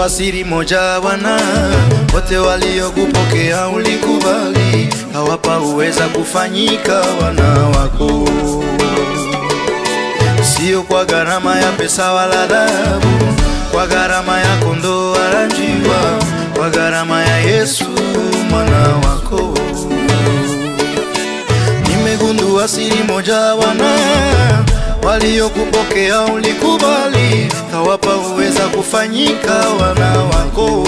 nimegundua siri moja Bwana, wote waliokupokea ulikubali, hawapa uweza kufanyika wana wako, sio kwa gharama ya pesa wala dhahabu, kwa gharama ya kondoo wala njiwa, kwa gharama ya Yesu mwana wako. Nimegundua siri moja Bwana, waliokupokea ulikubali, hawapa uweza kufanyika wana wako.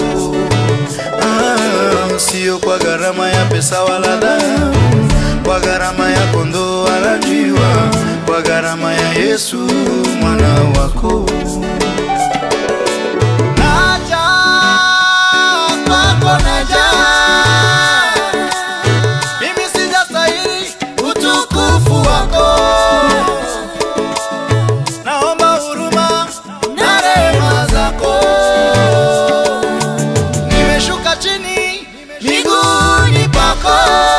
Ah, sio kwa gharama ya pesa wala dhahabu, kwa gharama ya kondoo wala njiwa, kwa gharama ya Yesu mwana wako. Naja kwako, naja mimi sijastahili utukufu wako, naomba huruma na rehema zako. Nimeshuka chini miguuni pako,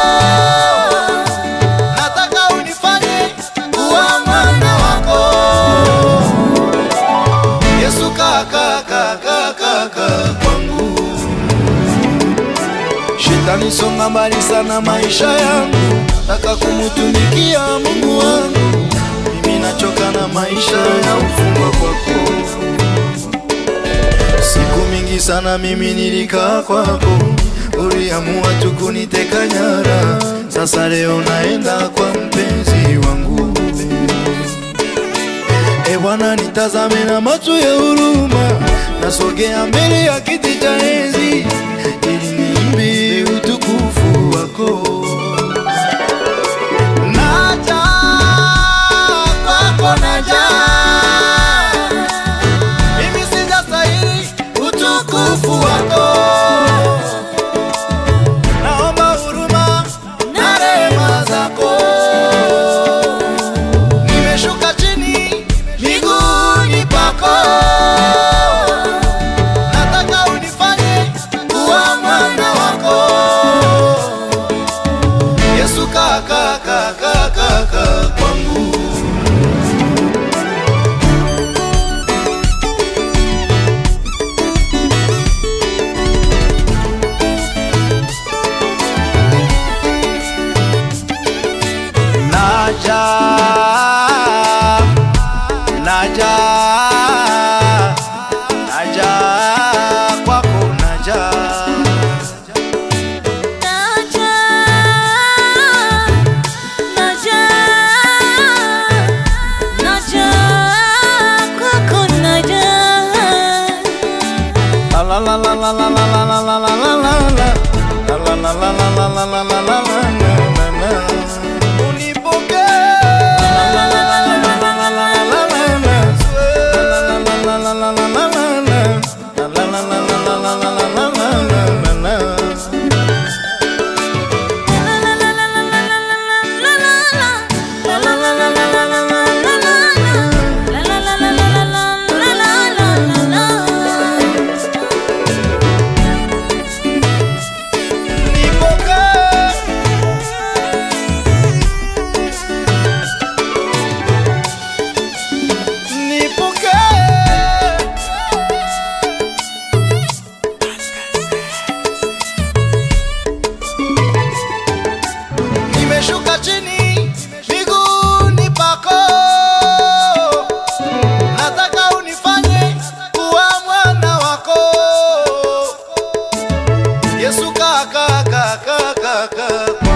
nataka unifanye kuwa mwana wako. Yesu kaka kaka kaka kwangu Shetani songa mbali sana maisha yangu, nataka kumutumikia Mungu wangu. Mimi nachoka na maisha ya ufungwa kwako. Siku mingi sana mimi nilikaa kwako, uliamua tu kuniteka nyara. Sasa leo naenda kwa mpenzi wangu. E Bwana, nitazame na macho ya huruma, nasogea mbele ya kiti cha enzi ili niimbe utukufu wako. Naja kwako, naja mimi sijastahili utukufu wako, naomba huruma na rehema zako. Nimeshuka chini miguuni pako, nataka unifanye kuwa mwana wako. Yesu kaka kaka kaka kwangu Naja, naja, naja kwako, naja. Naja, naja, naja, kwako naja. La la la la la la la la la la la la la la. La la la la la la la la la la la la la. Unipokee. La la la la la la la la la la la la. La la la la la la la la la la. La la la la la la la la la la la la la. Nipokee. Nipokee. Nimeshuka chini miguuni pako, nataka unifanye kuwa mwana wako. Yesu kaka kaka kaka